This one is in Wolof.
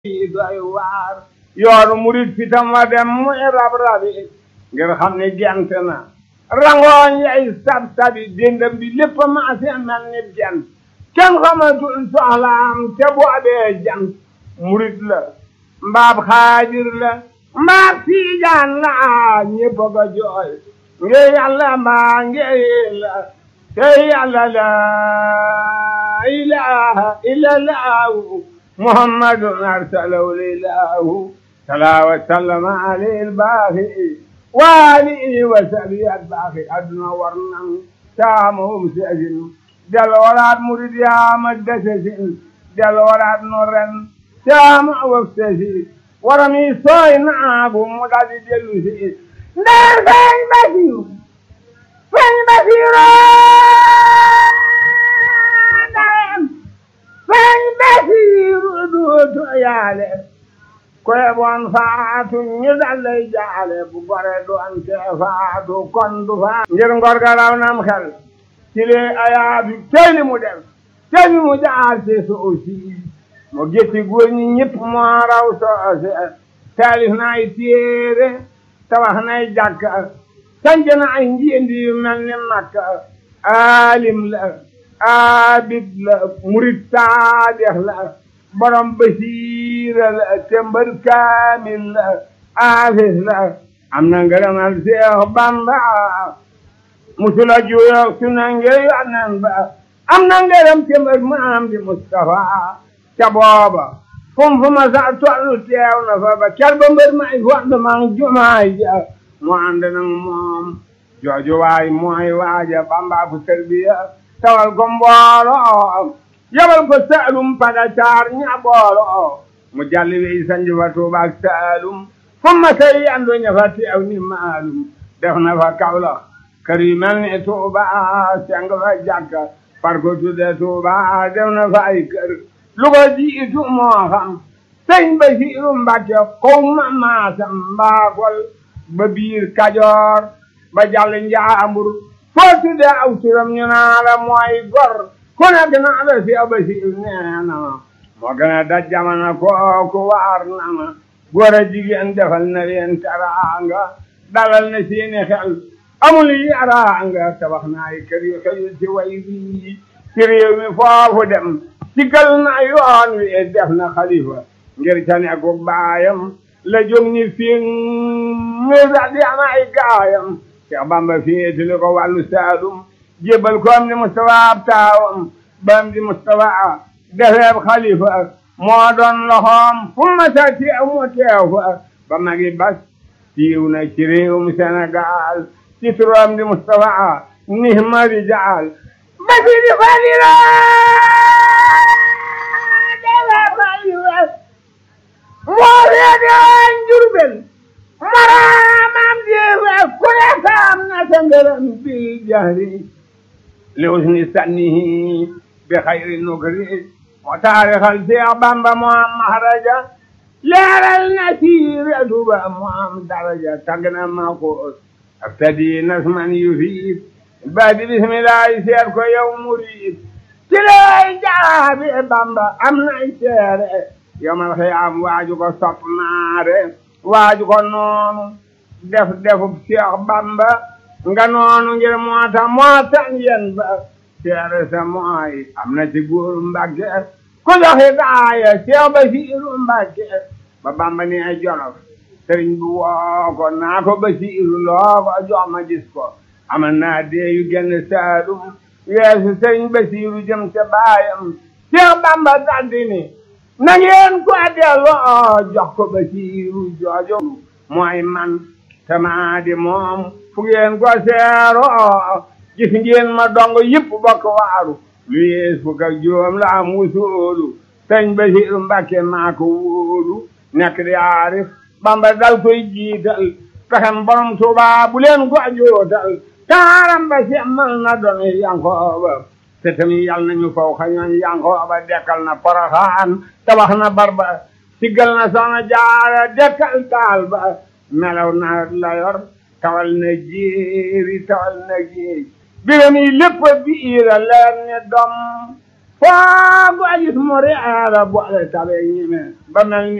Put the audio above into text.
yi doy waar yoonu murit fitam wa dem muy rab rabi ngir xam ne gent na rangooñ yay sab sabi dindam bi lépp maase mel ni gent kenn xamatul soxlaam te boobee jant murit la mbaab xaadir la mbaab tiijaan la ñépp a ko jooy ngir yàlla mbaa ngir la te yàlla la ilaha illa llahu muhammadun arsalahu lilahu salaa wa sallama alayhi albaaxi wa alihi wa sahbihi albaaxi adduna war nan taamahum seesin del waraat murid yaama desesin del waraat no ren taama waf sesi waram yi sooy naagu mu daldi dellu si ndee feeñ basiru feeñ basiru ndeyem feeñ basiru duutu yaale koye bon faatu ñu dallay jaale bu gore doon te faatu kon du faatu ngir ngor ga raw nam xel ci lee ayaabi teyli mu def teyli mu jaar ci soosi mo getti góor ñi ñëpp moo raw soose taalif na ay téere tabax na ay jàkka sanc na ay njiendi yu mel ni makka aalim la abid la murid saadex la borom basiira la tembar kaamil la aafis la am na ngërëmal Seex Bamba musula juyoog su na ngir yonen ba am na ngërëm tembar maam di Mustafa ca booba fum fu ma sa tollu teew na fa ba ker ba mbër may fond mang jumaay ja mu ànd nag moom jooju waay mooy waaja Bamba fu tarbiya tawal ko mbooloo yabal ko saalum pada caar ña boolo mu jalli wey sanji fa Tuuba ak saalum fu ma say yandu ña fa teew ni maalum def na fa Kawlax kër yu mel ni Tuuba seng fa jàkka far ko tudde Tuuba def na fa ay kër lu ko jiitu moo xam sëñ Basiiru Mbàkke kow ma maasam mbaagol ba biir Kajoor ba jàll Njaambur foo tudde aw turam ñu naa la mooy gor ku nekk naa la si Basiiru nee na ma moo gën a daj jamono kooku waar na ma góor a jigéen defal na leen teraanga dalal na seeni xel amul yaraanga tabax na ay kër yu xëyul ci way bii ci réew mi foofu dem sigal na yoon wi def na xalifa ngir ca nekku baayam la jóg ni fi mi sax di am ay gaayam Cheikh Bamba féetali ko wàllu Saalum jébbal ko am di Mustafa ab taawam ba am di Mustafa defeeb xalifa moo doon loxoom fu ma sa teew mu teew fa ba magi bas siiw na ci réewum Sénégal ci turam di Mustafa nihma rijaal ba si di falira moo reede woon Jurbel maraamam jeewe ku ne saam na sa ngërëm bi jahri li usni sannihi bi xayri nukri moo taarixal Seex Bamba moo am mahraja leeral na siiratu ba moo am daraja tagg na ma ko abtadi nasman yufiid baadi bismillahi seet ko yow murid ci lay jaabi Bamba am nay seere yomal xiyaam waaju ko sopp naare waaju ko noonu def defub Seex Bamba nga noonu ngir moo tax moo tax yen ba seere sa mooy am na ci góor Mbàkke ku joxe gaaya Seex Basiiru Mbàkke ba Bamba ni ay Jolof sëriñ bi woo ko naa ko Basiiru loo ko jox ma gis ko amal naa dee yu genn Saalum weesu sëriñ Basiiru jëm ca baayam Seex Bamba daldi ni na ngeen ko delloo jox ko Basiiru joojo mooy man tamaa di moom fu ngeen ko seeroo gis ngeen ma dong yëpp bokk waaru lu yees fukk ak juróom la am wusoolu sëñ Basiiru Mbàkke maa ko wóolu nekk di aarif Bamba dal koy jiital pexem borom Tuubaa bu leen ko jootal taaram ba semmal na doon Yankooba te tamit yal nañu faw xañoon Yankooba dekkal na Poroxaan tabax na barba siggal na Soxna Jaara dekkal taal ba melaw na la yor tawal na jéeri tawal na géej biram yi lépp biira leer ne dom foo ko gis mu reera boole tabe ñime ba mel ni